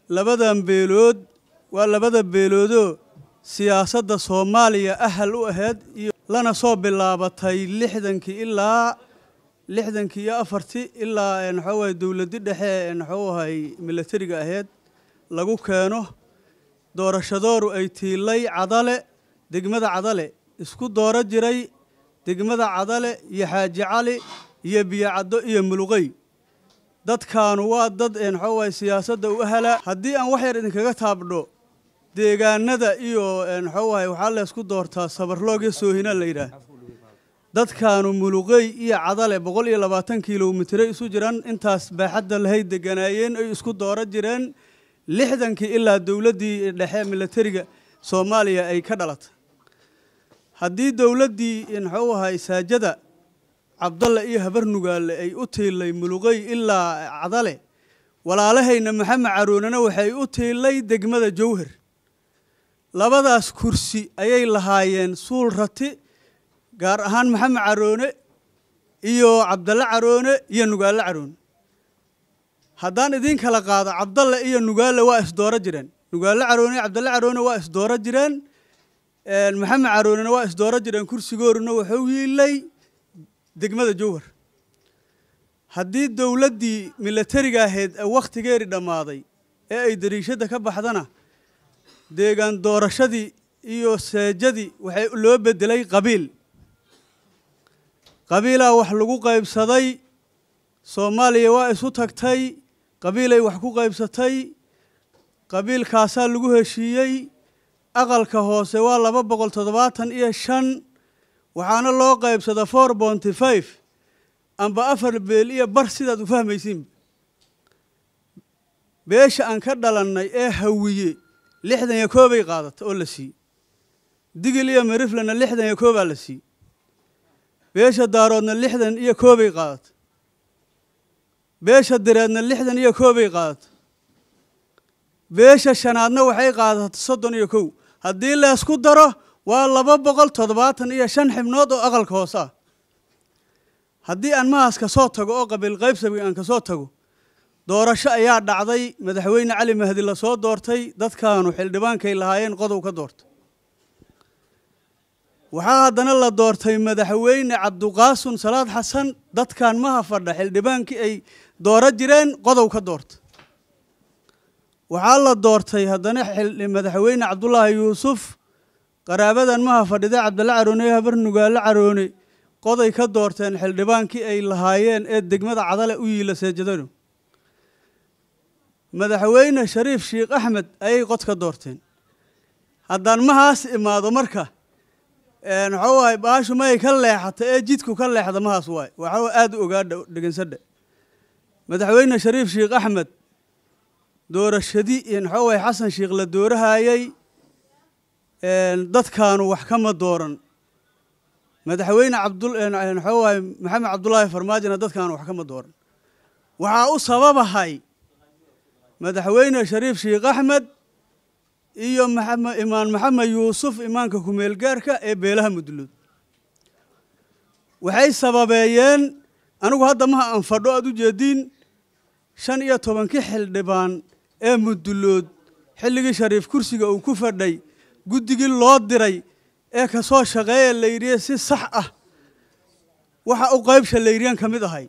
labadan beelood waa labada beeloodoo siyaasadda soomaaliya ahal u ahayd iyo lana soo bilaabatay lixdankii ilaa lixdankii iyo afartii ilaa maxuu ahay dowladdi dhexe maxuu ahay milatariga ahayd lagu keeno doorashadooru ay tiilay cadale degmada cadale isku dooro jiray degmada cadale iyo xaaji cali iyo biyocaddo iyo muluqey dadkaanu waa dad maxuu ahay siyaasadda u ahala haddii aan wax yar idinkaga taabdho deegaanada iyo maxuu ahay waxaa laysku doortaa sabarloog iyo soohina la yidhaah dadkaanu muluqey iyo cadale boqol iyo labaatan kilomitire isu jiraan intaas baaxadda lahayd deganaayeen ay isku dooro jireen lixdankii ilaa dowladdii dhexe milatariga soomaaliya ay ka dhalatay haddii dowladdii maxuu ahay saajada cabdalle iyo habarnugaale ay u tiilay muluqey ilaa cadale walaalahayna maxamed caroonena waxay u tiilay degmada jowhar labadaas kursi ayay lahaayeen suul rati gaar ahaan maxamed caroone iyo cabdalle caroone iyo nugaale caroone haddaan idiin kala qaado cabdalle iyo nugaale waa isdooro jireen nugaale caroone iyo cabdalle caroone waa isdooro jireen maxamed caroonena waa isdooro jireen kursigooruna wuxuu yiilay degmada jowhar haddii dowladdii milatariga ahayd wakhtigeeri dhammaaday ee ay dariishadda ka baxdana deegaan doorashadii iyo seejadii waxay loo bedelay qabiil qabiilaa wax lagu qaybsaday soomaaliya waa isu tagtay qabiilay wax ku qaybsatay qabiilkaasaa lagu heshiiyey aqalka hoose waa laba boqol toddobaatan iyo shan waxaana loo qaybsada four bonty five amba afar beel iyo bar sidaad u fahmaysiin beesha aan ka dhalannay ee hawiye lixdan iyo koobay qaadata oo la siiyey digil iyo mariflena lixdan iyo koobaa la siiyey beesha daaroodna lixdan iyo koobay qaadata beesha direedna lixdan iyo koobay qaadata beesha shanaadna waxay qaadata soddon iyo kow haddii laysku daro waa laba boqol toddobaatan iyo shan xibnood oo aqalka hoose ah haddii aan mahaas ka soo tago oo qabiil qaybsabi aan ka soo tago doorasho ayaa dhacday madaxweyne cali mahdi la soo doortay dadkaanu xildhibaankay lahaayeen qodow ka doortay waxaa haddana la doortay madaxweyne cabduqaasun salaad xasan dadkan maha fadha xildhibaankii ay dooro jireen qodow ka doortay waxaa la doortay haddana madaxweyne cabdulaahi yuusuf qaraabadan maha fadhida cabdalla caroone iyo habar nugaale caroone qoday ka doorteen xildhibaankii ay lahaayeen ee degmada cadale u yiila seejadano madaxweyne shariif sheikh axmed ayay qod ka doorteen haddaan mahaas imaado marka waxuu ahay baashu may ka leexata ee jidku ka leexda mahaas waay waxuu aada u ogaadha dhegeysadha madaxweyne shariif sheikh axmed doorashadii waxuu ahay xasan sheikh la doorahayey dadkaanu wax kama dooran madaxweyne cabdul waxuu ahay maxamed cabdulaahi farmaajona dadkaanu wax kama dooran waxaa u sababahay madaxweyne shariif sheikh axmed iyo imaan maxamed yuusuf imaanka kumeel gaarka ee beelaha mudlood waxay sababeeyeen anigu hadda maha aan fadho aad u jeediin shan iyo tobankii xildhibaan ee mudulood xilligii shariif kursiga uu ku fadhay guddigii loo diray ee ka soo shaqeeya layidhiye si sax ah waxa u qaybsha laydhiyan ka mid ahay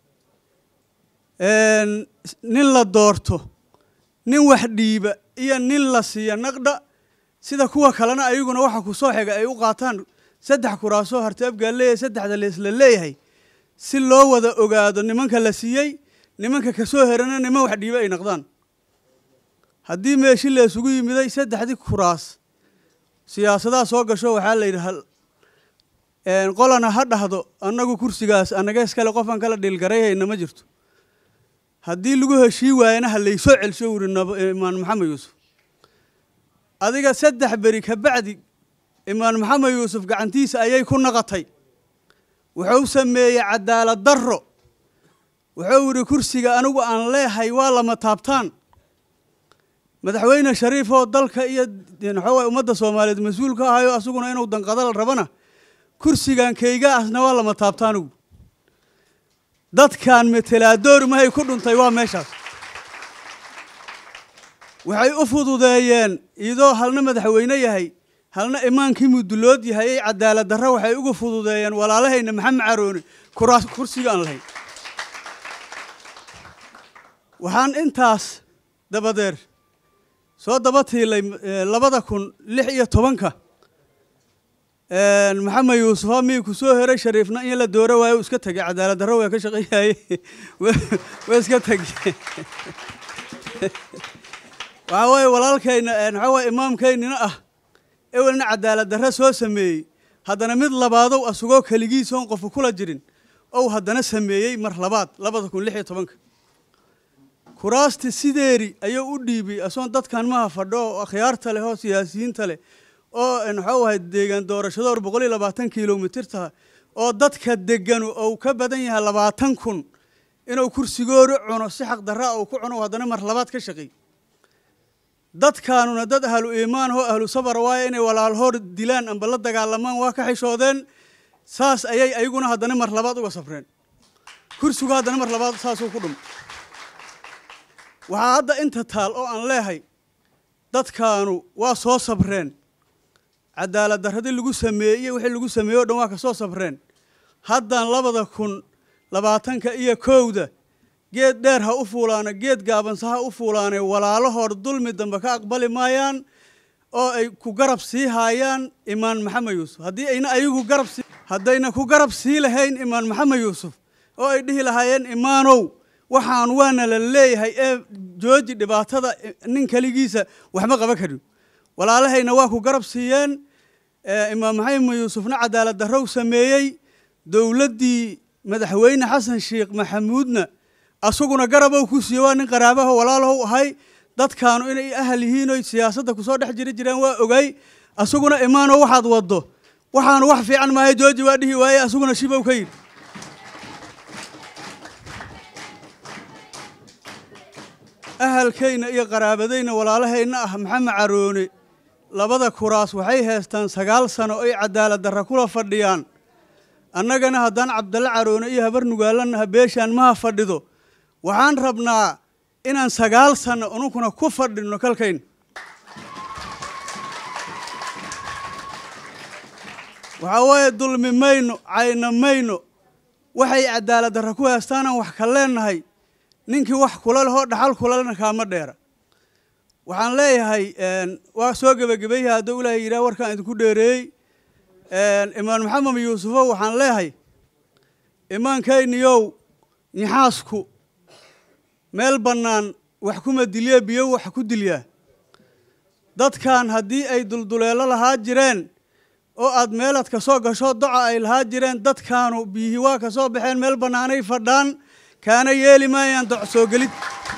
nin la doorto nin wax dhiiba iyo nin la siiya naqdha sida kuwa kalena ayaguna waxa ku soo xiga ay u qaataan saddex kuraasoo harti abgaa leeyahay saddexda leesla leeyahay si loo wada ogaado nimanka la siiyey nimanka kasoo herana niman wax dhiiba ay naqdaan haddii meeshi la isugu yimiday saddexdii kuraas siyaasadaha soo gasho waxaa la yidhi qolana ha dhahdo annagu kursigaas annaga iskale qofaan kala dhiilgarayhayna ma jirto haddii lagu heshii waayana ha laysoo celsho wuri imaan maxamed yuusuf adiga saddex beri ka bacdi imaan maxamed yuusuf gacantiisa ayay ku naqatay wuxuu sameeyey cadaalad darro wuxuu yidhi kursiga anigu aan leehay waa lama taabtaan madaxweyne shariif oo dalka iyo waxawaye ummadda soomaaliyeed mas-uul ka ahayo asaguna inuu danqadal rabana kursigan kaygaasna waa lama taabtaanigu dadkan metelaadoor mahay ku dhuntay waa meeshaas waxay u fududeeyeen iyadoo halna madaxweyne yahay halna imaankii mudulood yahay ay cadaalad darro waxay uga fududeeyeen walaalahayna maxamed carooni kuraas kursiga aan lahayn waxaan intaas dabadeer soo daba tiilay labada kun lix iyo tobanka maxamed yuusufa mii ku soo heray shariifna in la dooro waayo u iska tegay cadaalad darro waa ka shaqeeyaye waa iska tegey waxaa weeye walaalkayna waxaa weye imaamkaynina ah ewelna cadaalad darre soo sameeyey haddana mid labaadow asugoo keligiisoon qofu kula jirin ou haddana sameeyey mar labaad labada kun lix iyo tobanka kuraasti sideeri ayuu u dhiibay asoon dadkan maha fadho oo akhyaarta leh oo siyaasiyiinta leh oo waxau ahay deegaan doorashado or boqol iyo labaatan kilomitirta oo dadka deganu ou ka badan yahay labaatan kun inuu kursigooda cuno si xaq darra uu ku cuno haddana mar labaad ka shaqeey dadkaanuna dad ahlu iimaan oo ahlu sabar waaye inay walaalhoor dilaan amba la dagaalamaan waa ka xishoodeen saas ayay ayaguna haddana mar labaad uga safreen kursigu haddana mar labaad saasuu ku dhum waxaa hadda inta taal oo aan leehay dadkaanu waa soo sabreen cadaalad darradii lagu sameeyey wixii lagu sameeyey o dhan waa ka soo sabreen haddaan labada kun labaatanka iyo kowda geed dheer ha u fuulaana geed gaabanse ha u fuulaane walaalahoor dulmi dambe ka aqbali maayaan oo ay ku garab sii haayaan imaan maxamed yuusuf haddii ayna ayagu garab sii haddayna ku garab sii lahayn imaan maxamed yuusuf oo ay dhihi lahaayeen imaanow waxaan waana la leeyahay ee jooji dhibaatada nin keligiisa waxma qaban karin walaalahayna waa ku garab siiyeen imaam maxamed yuusufna cadaalad darrow sameeyey dowladdii madaxweyne xasan sheekh maxamuudna asaguna garabow ku siiye waa nin qaraabaho walaalahow ahay dadkaanu inay ahal yihiin oy siyaasadda kusoo dhex jiri jireen waa ogay asaguna imaano waxaad waddo waxaanu wax fiican maahay jooji waa dhihi waaye asaguna shibow ka yidhi ahalkayna iyo qaraabadayna walaalahayna ah maxamed caroone labada kuraas waxay haystaan sagaal sano oy cadaalad darra kula fadhiyaan annagana haddaan cabdalle caroone iyo habar nugaalanaha beeshaan maha fadhido waxaan rabnaa inaan sagaal sanno ununkuna ku fadhinno kalkayn waxaa waaye dulmi mayno cayna mayno waxay cadaalad darra ku haystaanaan wax ka leennahay ninkii wax kula lehoo dhaxal kulalena kaama dheera waxaan leeyahay waa soo gebagabeeyah hadduu ilaahay yidhaha warkaan idinku dheereeyey imaan maxamed yuusufow waxaan leeyahay imaankayniyow nixaasku meel bannaan wax kuma dilye biyo wax ku dilyaa dadkan haddii ay dulduleelo lahaa jireen oo aad meelaad ka soo gasho doca ay lahaa jireen dadkaanu biyihii waa ka soo baxeen meel bannaanay fadhaan kaana yeeli maayaan doc soo gelid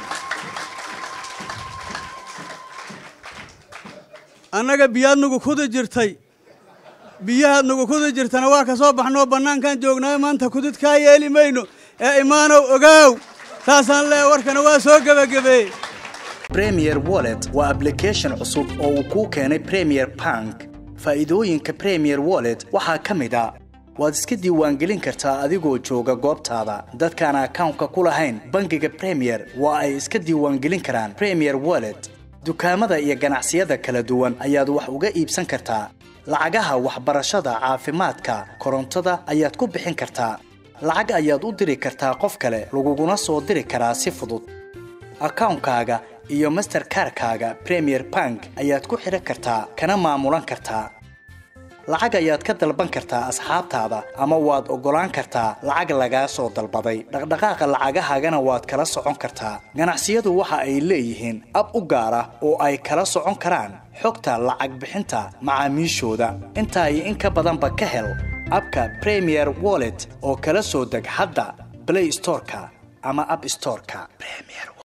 annaga biyaad nagu kudi jirtay biyahaad nagu kudi jirtana waa ka soo baxnoo bannaankan joognaayo maanta kudid kaa yeeli mayno ee imaanow ogaaw saasaan leeya warkana waa soo gebagabeeyey premier wallet waa ablication cusub oo uu kuu keenay premier bank faa'iidooyinka premier wallet waxaa ka mid a waad iska diiwaangelin kartaa adigoo jooga goobtaada dadkaan akawnka ku lahayn bangiga premier waa ay iska diiwaangelin karaan premier wallet dukaamada iyo ganacsiyada kala duwan ayaad wax uga iibsan kartaa lacagaha waxbarashada caafimaadka korontada ayaad ku bixin kartaa lacag ayaad u diri kartaa qof kale laguguna soo diri karaa si fudud akawnkaaga iyo masterkarkaaga premier bank ayaad ku xidhan kartaa kana maamulan kartaa lacag ayaad ka dalban kartaa asxaabtaada ama waad oggolaan kartaa lacag lagaa soo dalbaday dhaqdhaqaaqa lacagahaagana waad kala socon kartaa ganacsiyadu waxa ay leeyihiin ab u gaar ah oo ay kala socon karaan xogta lacag bixinta macaamiishooda intaa iyo in ka badanba ka hel abka premier wallet oo kala soo deg hadda blay storeka ama ab storeka